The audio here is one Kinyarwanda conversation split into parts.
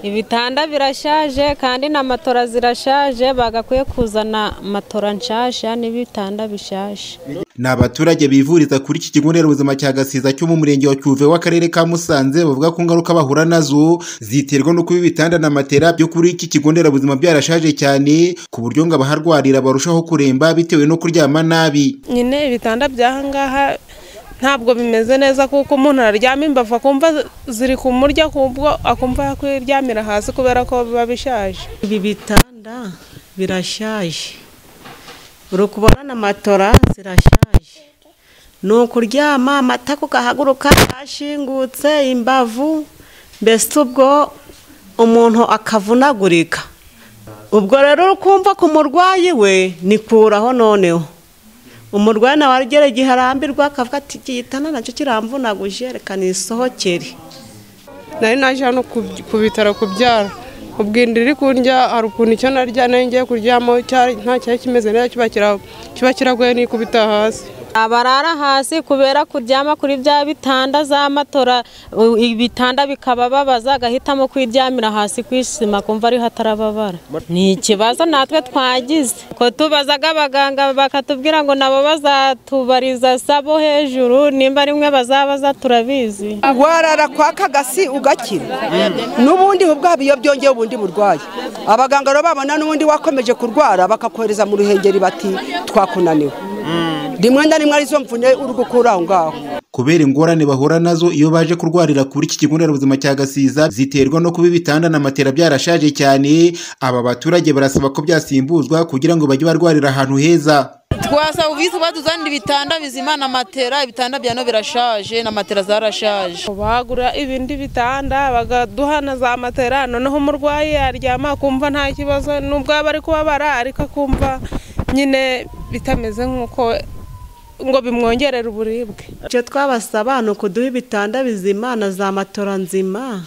ibitanda birashaje kandi na matora zirashaje bagakwiye kuzana matora nshasha n'ibitanda bishaje ni abaturage bivuriza kuri iki kigo nderabuzima cya gasiza cyo mu murenge wa cyuve w'akarere ka musanze bavuga ko ingaruka bahura nazo ziterwa no kuba ibitanda na matera byo kuri iki kigo nderabuzima byarashaje cyane ku buryo ngo abaharwarira barushaho kuremba bitewe no kuryama nabi nyine ibitanda by'ahangaha ntabwo bimeze neza kuko umuntu araryama imbavu akumva ziri kumurya kubwo akumva yakwiryamira hasi kubera ko biba bishaje ibi bitanda birashaje uri kubona na matora zirashaje ni ukuryama amatako ugahaguruka yashingutse imbavu mbese ubwo umuntu akavunagurika ubwo rero kumva ku murwayi we nikuraho noneho umurwayi nawe agera igihe arambirwa akavuga ati igitanda nacyo kiramvunaguje reka nisohokere nari naje hano ku bitaro kubyara ubwo inda iri kundya hari ukuntu icyo narya nari ngiye kuryamaho nta cyari kimeze neza kiba kiragoye nikubita hasi abarara hasi kubera kuryama kuri bya bitanda za matora ibitanda bikaba babaza agahitamo kwiryamira hasi ku isima kumva ariho atarababara ni ikibazo natwe twagize ko tubazaga abaganga bakatubwira ngo nabo bazatubariza sabo hejuru nimba rimwe bazabaza turabizi warara kwa kagasi ugakira n'ubundi ubwabo iyo byongeye ubundi burwayi abaganga rero babona n'ubundi wakomeje kurwara bakakohereza mu ruhengeri bati twakunaniwe rimwe na rimwe arizo mvune uri gukura aho ngaho kubera ingorane bahura nazo iyo baje kurwarira kuri iki kigo nderabuzima cya gasiza ziterwa no kuba ibitanda na matera byarashaje cyane aba baturage barasaba ko byasimbuzwa kugira ngo bajye barwarira ahantu heza twasaba ubwisi baduzanira ibitanda bizima na matera ibitanda bya no birashaje na matera zarashaje bagura ibindi bitanda bakaduha na za matera noneho umurwayi yaryama akumva nta kibazo nubwo yaba ari kubabara ariko akumva nyine bitameze nk'uko ngo bimwongerere uburibwe icyo twabasaba ni ukuduha ibitanda bizima na za matora nzima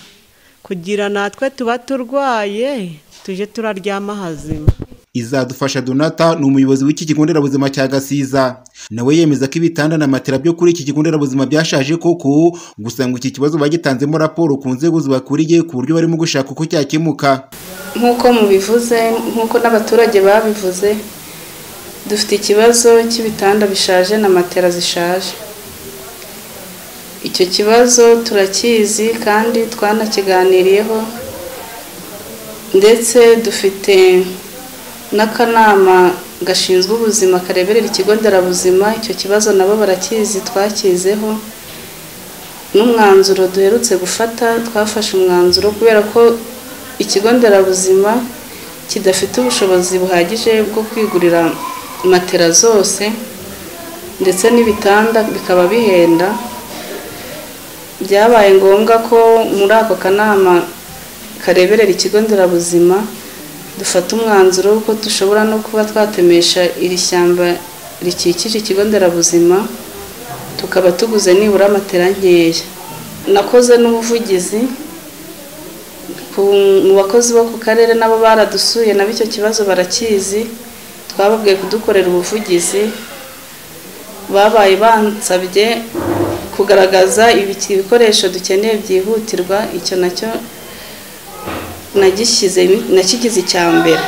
kugira natwe tuba turwaye tujye turaryama hazima izadufasha donata ni umuyobozi w'iki kigo nderabuzima cya gasiza nawe yemeza ko ibitanda na matera byo kuri iki kigo nderabuzima byashaje koko gusa ngo iki kibazo bagitanzemo raporo ku nzego zibakuriye ku buryo barimo gushaka uko cyakemuka nk'uko mubivuze nk'uko n'abaturage babivuze dufite ikibazo cy'ibitanda bishaje na matera zishaje icyo kibazo turakizi kandi twanakiganiriyeho ndetse dufite n'akanama gashinzwe ubuzima kareberera ikigo nderabuzima icyo kibazo nabo barakizi twakizeho n'umwanzuro duherutse gufata twafashe umwanzuro kubera ko ikigo nderabuzima kidafite ubushobozi buhagije bwo kwigurira matera zose ndetse n'ibitanda bikaba bihenda byabaye ngombwa ko muri ako kanama kareberera ikigo nderabuzima dufata umwanzuro w'uko dushobora no kuba twatemesha iri shyamba rikikije ikigo nderabuzima tukaba tuguze nibura matera nkeya nakoze n'ubuvugizi mu bakozi bo ku karere nabo baradusuye nabo icyo kibazo barakizi twababwiye kudukorera ubuvugizi babaye bansabye kugaragaza ibikoresho dukeneye byihutirwa icyo nacyo nagishyize nakigize icya mbere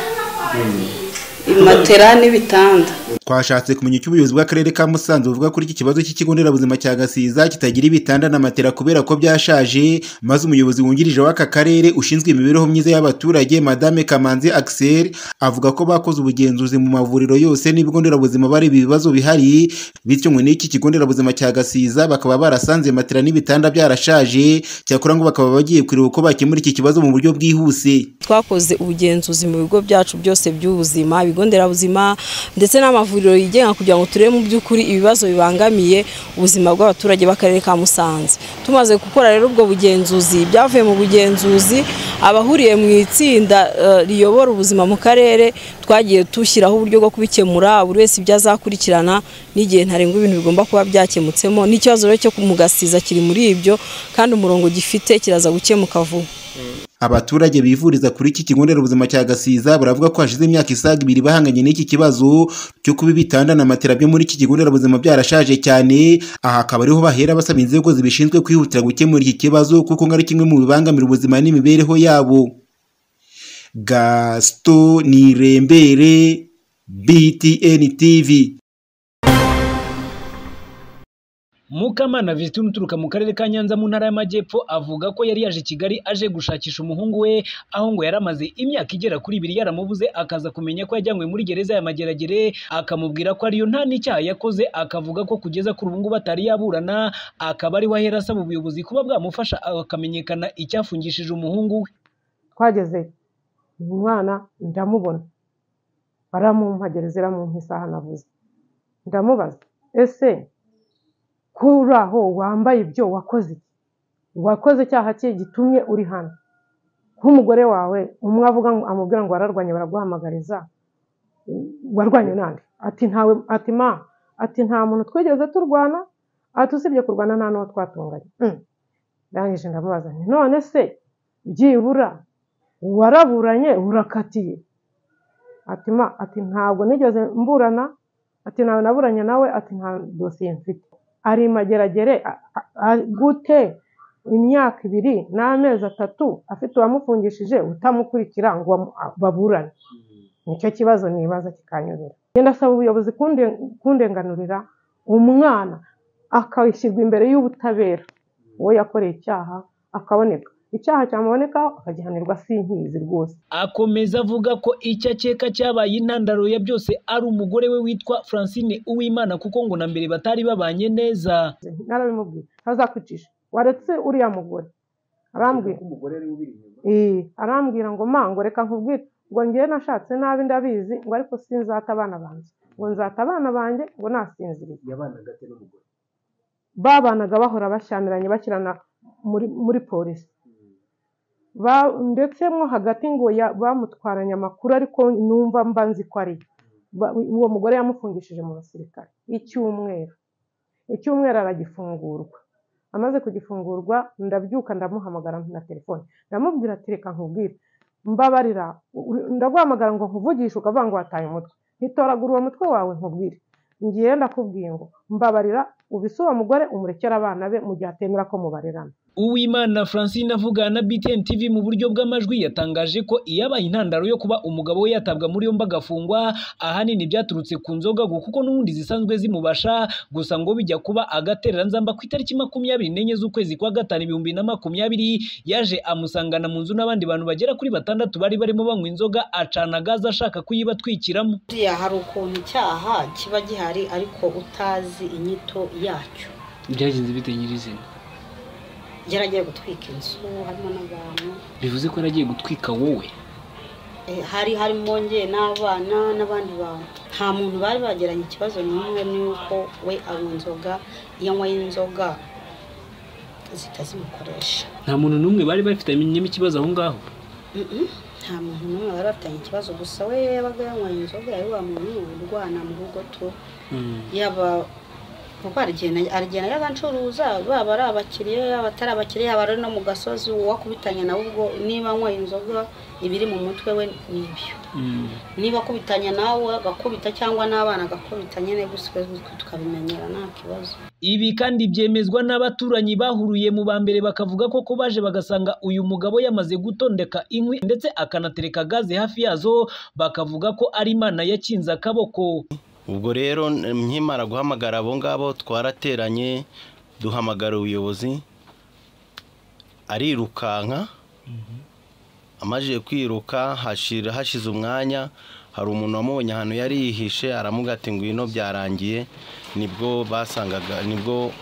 matera n'ibitanda twashatse kumenya icyo ubuyobozi bw'akarere ka musanze buvuga kuri iki kibazo cy'ikigo nderabuzima cya gasiza kitagira ibitanda na matera kubera ko byashaje maze umuyobozi wungirije w'aka karere ushinzwe imibereho myiza y'abaturage madame kamanzi axel avuga ko bakoze ubugenzuzi mu mavuriro yose n'ibigo nderabuzima bareba ibibazo bihari bityo ngo n'iki kigo nderabuzima cya gasiza bakaba barasanze matera n'ibitanda byarashaje cyakora ngo bakaba bagiye kureba uko bakemura iki kibazo mu buryo bwihuse twakoze ubugenzuzi mu bigo byacu byose by'ubuzima ibigo nderabuzima ndetse n'amavuriro yigenga kugira ngo turebe mu by'ukuri ibibazo bibangamiye ubuzima bw'abaturage b'akarere ka musanze tumaze gukora rero ubwo bugenzuzi byavuye mu bugenzuzi abahuriye mu itsinda riyobora ubuzima mu karere twagiye dushyiraho uburyo bwo kubikemura buri wese ibyo azakurikirana n'igihe ntarengwa ibintu bigomba kuba byakemutsemo n'ikibazo rero cyo kumugasiza kiri muri ibyo kandi umurongo gifite kiraza gukemuka vuba abaturage bivuriza kuri iki kigo nderabuzima cya gasiza baravuga ko hashize imyaka isaga ibiri bahanganye n'iki kibazo cyo kuba ibitanda na matera byo muri iki kigo nderabuzima byarashaje cyane aha akaba ariho bahera basaba inzego zibishinzwe kwihutira gukemura iki kibazo kuko ngo ari kimwe mu bibangamira ubuzima n'imibereho yabo gasito nirembere btn tv mukamana visitin uturuka mu karere ka nyanza mu ntara y'amajyepfo avuga ko yari yaje i kigali aje gushakisha umuhungu we aho ngo yari amaze imyaka igera kuri ibiri yaramubuze akaza kumenya ko yajyanywe muri gereza ya mageragere akamubwira ko ariyo nta n'icyaha yakoze akavuga ko kugeza kuri ubu ngubu atari yaburana akaba ari we ahera asaba ubuyobozi kuba bwamufasha akamenyekana icyafungishije umuhungu we twageze umwana ndamubona baramumpagereza iramumpa isaha navuze ndamubaza ese kuri aho wambaye ibyo wakoze iki wakoze icyaha cye gitumye uri hano nk'umugore wawe umwe avuga ngo amubwira ngo wararwanye baraguhamagariza warwanye nande ati ntawe ati ma ati nta muntu twigeze turwana ati usibye kurwana nta n'uwo twatunganye Mm. ndangije ndamubaza nti none se byibura waraburanye urakatiye ati ma ati ntabwo nigeze mburana ati nawe naburanye nawe ati nta dosiye mfite ari mageragere a- a- a- gute imyaka ibiri n'amezi atatu afite uwamufungishije utamukurikira ngo bamu- a- baburane nicyo kibazo nibaza kikanyurira ngenda asaba ubuyobozi kunde- kundenganurira umwana akashyirwa imbere y'ubutabera uwo yakoreye icyaha akaboneka icyaha cyamuboneka akagihanirwa sinkizi rwose akomeza avuga ko icyo akeka cyabaye intandaro ya byose ari umugore we witwa Francine Uwimana kuko ngo na mbere batari babanye neza narabimubwiye ntazakwicisha waretse uriya mugore arambwira Ee, arambwira ngo ma ngo reka nkubwire ngo ngewe nashatse nabi ndabizi ngo ariko sinzata abana banjye ngo nzata abana banjye ngo nasinziriye babanaga bahora bashyamiranye bakirana muri muri polisi Ba- ndetse mo hagati ngo ya- bamutwaranye amakuru ariko numva mba nzi ko ari yo. Ba- uwo mugore yamufungishije mu basirikare icyumweru icyumweru aragifungurwa amaze kugifungurwa ndabyuka ndamuhamagara na telefone ndamubwira ati reka nkubwire mbabarira uri- ndaguhamagara ngo nkuvugishe ukavuga ngo wataye umutwe ntitoragura uwo mutwe wawe nkubwire ngiye ndakubwiye ngo mbabarira ubise uwo mugore umurekere abana be mu gihe atemera ko mubarerana Uwimana Francine avugana na BTN TV mu buryo bw'amajwi yatangaje ko iyabaye intandaro yo kuba umugabo we yatabwa muri yombi agafungwa ahanini byaturutse ku nzoga ngo kuko n'ubundi zisanzwe zimubasha gusa ngo bijya kuba agaterera nzamba ku itariki makumyabiri n'enye z'ukwezi kwa gatanu ibihumbi na makumyabiri yaje amusangana mu nzu n'abandi bantu bagera kuri batandatu bari barimo banywa inzoga acana gaze ashaka kuyibatwikiramo buriya hari ukuntu icyaha kiba gihari ariko utazi inyito yacyo byagenze bite nyirizina yaragiye gutwika inzu harimo n'abantu bivuze ko yaragiye gutwika wowe Eh, hari harimo nge n'abana n'abandi bantu nta muntu bari bagiranye ikibazo n'umwe n'uko we anywa inzoga iyo anyweye inzoga zitazimukoresha nta muntu n'umwe bari bafitanyemo ikibazo aho ngaho Mm-mm. nta muntu n'umwe bari bafitanye ikibazo gusa we yabaga yanyweye inzoga yari wa muntu urwana mu rugo tu yaba kuko arigenda arigenda y'abancuruza baba ari abakiriya yaba atari abakiriya yaba ari no mu gasozi uwakubitanye nawe ubwo niba anyweye inzoga ibiri mu mutwe we ni ibyo niba akubitanye nawe agakubita cyangwa n'abana agakubita nyine gusa twe tukabimenyera nta kibazo Ibi kandi byemezwa n'abaturanyi bahuriye mu ba mbere bakavuga ko ko baje bagasanga uyu mugabo yamaze gutondeka inkwi ndetse akanatereka gaze hafi yazo bakavuga ko ari imana yakinze akaboko ubwo rero nkimara guhamagara abo ngabo twarateranye duhamagara ubuyobozi arirukanka amajije kwiruka hashira hashize umwanya hari umuntu wamubonye ahantu yari yihishe aramuga ati ngwino byarangiye nibwo basangaga nibwo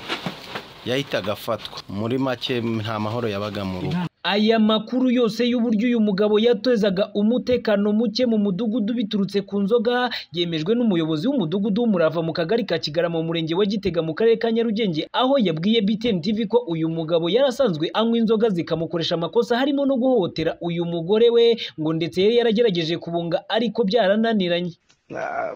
yahitaga afatwa muri make nta mahoro yabaga mu rugo aya makuru yose y'uburyo uyu mugabo yatozaga umutekano muke mu mudugudu biturutse ku nzoga yemejwe n'umuyobozi w'umudugudu w'umurava mu kagari ka kigarama mu murenge wa gitega mu karere ka nyarugenge aho yabwiye btn tv ko uyu mugabo yari asanzwe anywa inzoga zikamukoresha amakosa harimo no guhohotera uyu mugore we ngo ndetse yari yaragerageje kubunga ariko byarananiranye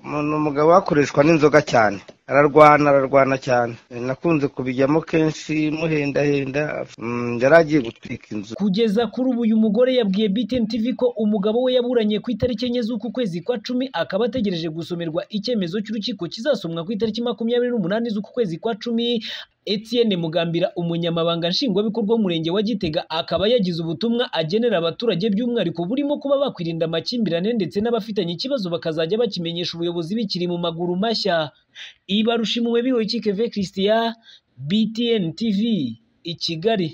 ni umugabo wakoreshwa n'inzoga cyane ararwana ararwana cyane nakunze kubijyamo kenshi muhendahenda mm, yari agiye gutwika inzu kugeza kuri ubu uyu mugore yabwiye BTN TV ko umugabo we yaburanye ku itariki enye z'uku kwezi kwa cumi akaba ategereje gusomerwa icyemezo cy'urukiko kizasomwa ku itariki makumyabiri n'umunani z'uku kwezi kwa cumi Etienne Mugambira umunyamabanga nshingwabikorwa w'umurenge wa Gitega akaba yagize ubutumwa agenera abaturage by'umwihariko burimo kuba bakwirinda amakimbirane ndetse n'abafitanye ikibazo bakazajya bakimenyesha ubuyobozi bikiri mu maguru mashya Ibarushimuwe bihoye Keve Christian BTN TV i Kigali